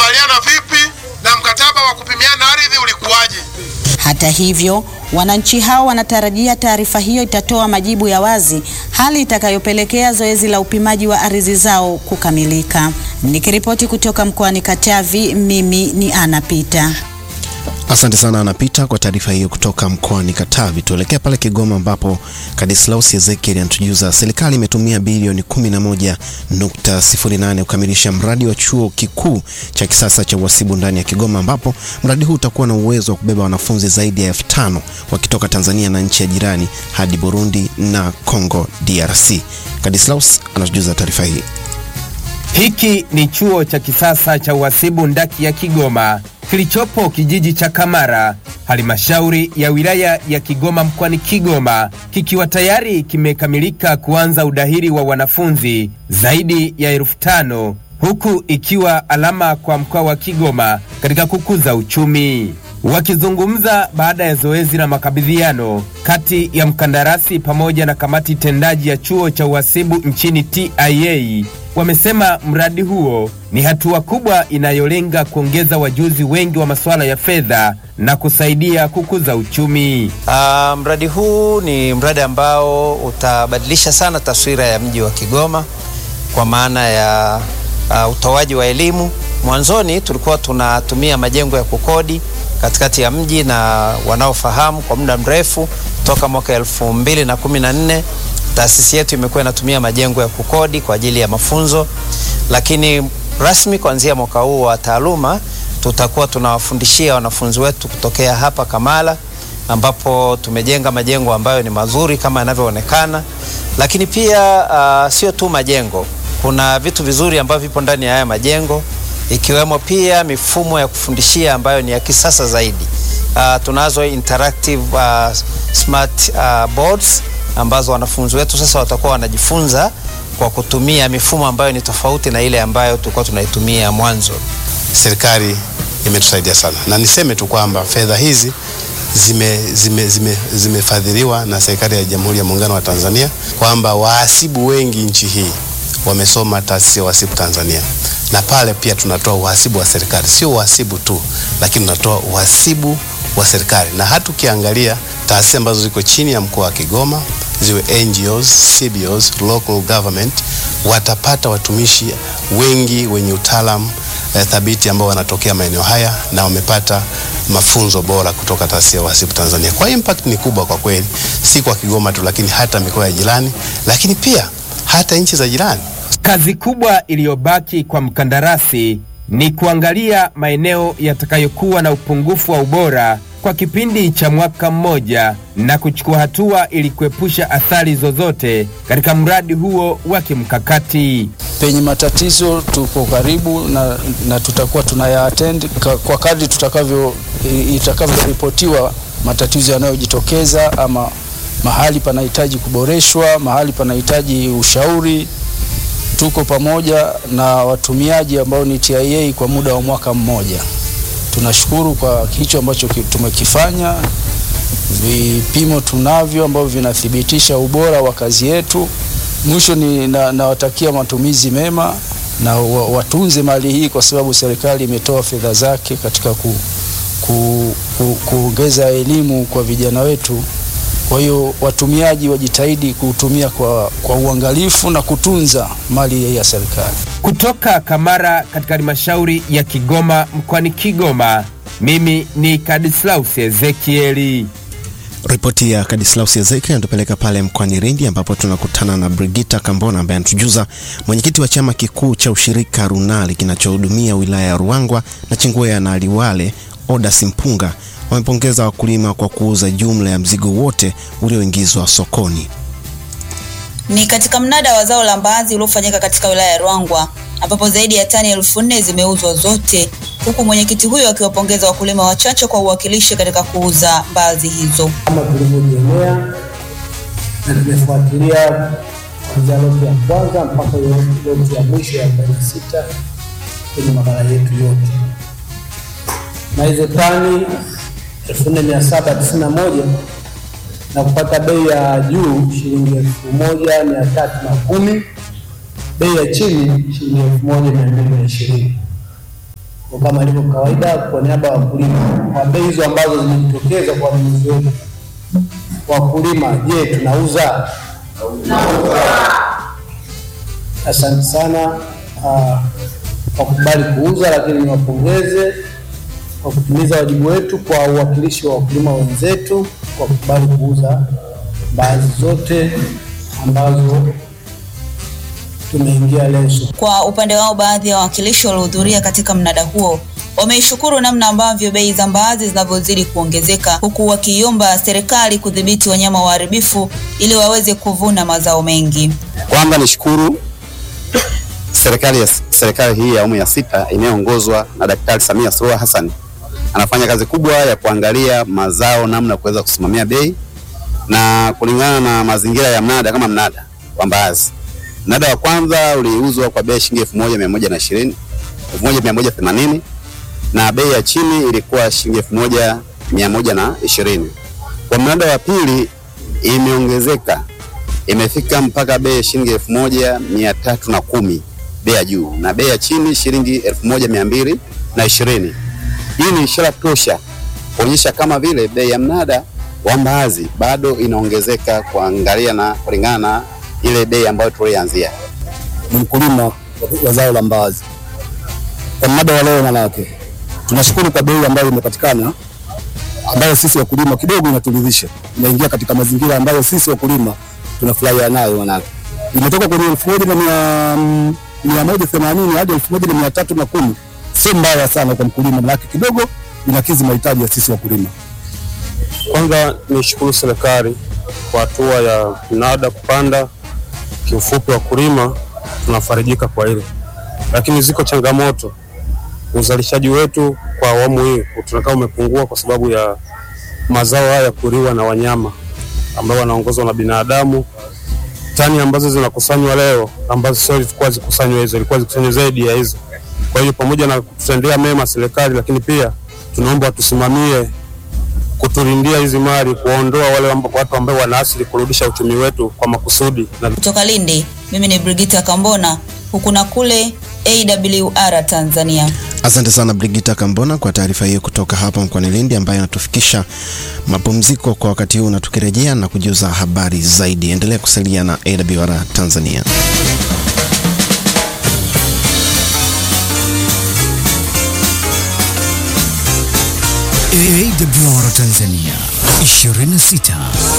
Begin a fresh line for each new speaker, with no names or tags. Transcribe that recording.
mlikubaliana vipi na mkataba wa kupimiana ardhi ulikuwaje?
Hata hivyo, wananchi hao wanatarajia taarifa hiyo itatoa majibu ya wazi, hali itakayopelekea zoezi la upimaji wa ardhi zao kukamilika. Nikiripoti kutoka mkoani Katavi, mimi ni Ana Pita.
Asante sana anapita kwa taarifa hiyo kutoka mkoani Katavi. Tuelekea pale Kigoma ambapo Kadislaus Ezekiel anatujuza serikali imetumia bilioni 11.08 kukamilisha mradi wa chuo kikuu cha kisasa cha uhasibu ndani ya Kigoma, ambapo mradi huu utakuwa na uwezo wa kubeba wanafunzi zaidi ya elfu tano wakitoka Tanzania na nchi ya jirani hadi Burundi na Congo DRC. Kadislaus anatujuza taarifa hii.
Hiki ni chuo cha kisasa cha uhasibu ndaki ya Kigoma kilichopo kijiji cha Kamara, halmashauri ya wilaya ya Kigoma mkoani Kigoma, kikiwa tayari kimekamilika kuanza udahili wa wanafunzi zaidi ya elfu tano huku ikiwa alama kwa mkoa wa Kigoma katika kukuza uchumi. Wakizungumza baada ya zoezi la makabidhiano kati ya mkandarasi pamoja na kamati tendaji ya chuo cha uhasibu nchini TIA, wamesema mradi huo ni hatua kubwa inayolenga kuongeza wajuzi wengi wa masuala ya fedha na kusaidia kukuza uchumi.
Uh, mradi huu ni mradi ambao utabadilisha sana taswira ya mji wa Kigoma kwa maana ya uh, utoaji wa elimu. Mwanzoni tulikuwa tunatumia majengo ya kukodi katikati ya mji na wanaofahamu kwa muda mrefu toka mwaka elfu mbili na kumi na nne taasisi yetu imekuwa inatumia majengo ya kukodi kwa ajili ya mafunzo, lakini rasmi kuanzia mwaka huu wa taaluma tutakuwa tunawafundishia wanafunzi wetu kutokea hapa Kamala, ambapo tumejenga majengo ambayo ni mazuri kama yanavyoonekana, lakini pia uh, sio tu majengo, kuna vitu vizuri ambavyo vipo ndani ya haya majengo ikiwemo pia mifumo ya kufundishia ambayo ni ya kisasa zaidi. Uh, tunazo interactive uh, smart uh, boards ambazo wanafunzi wetu sasa watakuwa wanajifunza kwa kutumia mifumo ambayo ni tofauti na ile ambayo tulikuwa tunaitumia mwanzo.
Serikali imetusaidia sana, na niseme tu kwamba fedha hizi zimefadhiliwa zime, zime, zime na serikali ya Jamhuri ya Muungano wa Tanzania, kwamba wahasibu wengi nchi hii wamesoma taasisi ya uhasibu Tanzania, na pale pia tunatoa uhasibu wa serikali, sio uhasibu tu, lakini tunatoa uhasibu wa serikali, na hata ukiangalia taasisi ambazo ziko chini ya mkoa wa Kigoma ziwe NGOs, CBOs, local government watapata watumishi wengi wenye utaalamu eh, thabiti ambao wanatokea maeneo haya na wamepata mafunzo bora kutoka taasisi ya uhasibu Tanzania. Kwa hiyo impact ni kubwa kwa kweli, si kwa Kigoma tu, lakini hata mikoa ya jirani, lakini pia hata nchi za jirani.
Kazi kubwa iliyobaki kwa mkandarasi ni kuangalia maeneo yatakayokuwa na upungufu wa ubora kwa kipindi cha mwaka mmoja na kuchukua hatua ili kuepusha athari zozote katika mradi huo wa kimkakati.
Penye matatizo tuko karibu na, na tutakuwa tunayaattend kwa kadri tutakavyo itakavyoripotiwa matatizo yanayojitokeza ama mahali panahitaji kuboreshwa, mahali panahitaji ushauri. Tuko pamoja na watumiaji ambao ni TIA kwa muda wa mwaka mmoja. Tunashukuru kwa hicho ambacho tumekifanya. Vipimo tunavyo ambavyo vinathibitisha ubora wa kazi yetu. Mwisho ni nawatakia na matumizi mema na watunze mali hii, kwa sababu serikali imetoa fedha zake katika ku, ku, ku, kuongeza elimu kwa vijana wetu. Kwa hiyo watumiaji wajitahidi kuutumia kwa, kwa uangalifu na kutunza mali ya serikali.
Kutoka Kamara katika halmashauri ya Kigoma mkoani Kigoma, mimi ni Kadislaus Ezekieli.
Ripoti ya Kadislaus Ezekiel inatupeleka pale mkoani Lindi ambapo tunakutana na Brigita Kambona ambaye anatujuza mwenyekiti wa chama kikuu cha ushirika Runali kinachohudumia wilaya ya Ruangwa na Chingwea na Liwale Oda Simpunga wamepongeza wakulima kwa kuuza jumla ya mzigo wote ulioingizwa sokoni.
Ni katika mnada wa zao la mbaazi uliofanyika katika wilaya ya Ruangwa ambapo zaidi ya tani elfu nne zimeuzwa zote, huku mwenyekiti huyo akiwapongeza wakulima wachache kwa uwakilishi katika kuuza mbaazi hizo.
Kama tulivyojionea na tumefuatilia kuanzia loti ya kwanza mpaka loti ya mwisho ya 46 kwenye maghala yetu yote, na hizo tani 4791 na kupata bei ya juu shilingi elfu moja mia tatu na kumi bei ya chini shilingi elfu moja mia mbili na ishirini kwa kama ilivyo kawaida, kwa niaba ya wakulima, kwa bei hizo ambazo zimejitokeza kwa wanunuzi wetu wakulima, je, tunauza? Asante sana ah, kwa kukubali kuuza, lakini niwapongeze kwa kutimiza wajibu wetu kwa uwakilishi wa wakulima wenzetu kwa kukubali kuuza mbaazi zote ambazo tumeingia leo sokoni.
Kwa upande wao, baadhi ya wawakilishi waliohudhuria katika mnada huo wameishukuru namna ambavyo bei za mbaazi zinavyozidi kuongezeka, huku wakiiomba serikali kudhibiti wanyama waharibifu ili waweze kuvuna mazao mengi.
Kwanza nishukuru serikali ya serikali hii ya awamu ya sita inayoongozwa na Daktari Samia Suluhu Hassan anafanya kazi kubwa ya kuangalia mazao, namna ya kuweza kusimamia bei na kulingana na mazingira ya mnada. Kama mnada wa mbaazi, mnada wa kwanza uliuzwa kwa bei shilingi elfu moja mia moja na ishirini elfu moja mia moja themanini na bei ya chini ilikuwa shilingi elfu moja mia moja na ishirini. Kwa mnada wa pili imeongezeka imefika mpaka bei ya shilingi elfu moja mia tatu na kumi bei ya juu na bei ya chini shilingi elfu moja mia mbili na ishirini. Hii ni ishara tosha kuonyesha kama vile bei ya mnada wa mbaazi bado inaongezeka kuangalia na kulingana na ile bei ambayo tulianzia.
ni mkulima wa zao la mbaazi. Kwa mnada wa leo, manake tunashukuru kwa bei ambayo imepatikana, ambayo sisi wakulima kidogo inaturidhisha, inaingia katika mazingira ambayo sisi wakulima tunafurahia nayo, manake imetoka kwenye elfu moja na mia mia moja themanini hadi elfu moja na mia tatu na kumi sio mbaya sana kwa mkulima, manake kidogo inakidhi mahitaji ya sisi wakulima.
Kwanza nishukuru serikali kwa hatua ya mnada kupanda. Kiufupi, wakulima tunafarijika kwa hilo, lakini ziko changamoto. Uzalishaji wetu kwa awamu hii tunakaa umepungua kwa sababu ya mazao haya kuliwa na wanyama ambao wanaongozwa na binadamu. Tani ambazo zinakusanywa leo ambazo sio zilikuwa zikusanywe hizo, ilikuwa zikusanywe zaidi ya hizo. Kwa hiyo pamoja na kututendea mema serikali, lakini pia tunaomba watusimamie kutulindia hizi mali, kuondoa wale amba- watu ambao wanaasili kurudisha uchumi wetu kwa makusudi na
Kutoka Lindi, mimi ni Brigita Kambona, huku na kule AWR Tanzania.
Asante sana Brigita Kambona kwa taarifa hiyo kutoka hapa mkoani Lindi, ambayo inatufikisha mapumziko kwa wakati huu, na tukirejea na kujuza habari zaidi. Endelea kusalia na AWR Tanzania.
AWR Tanzania 26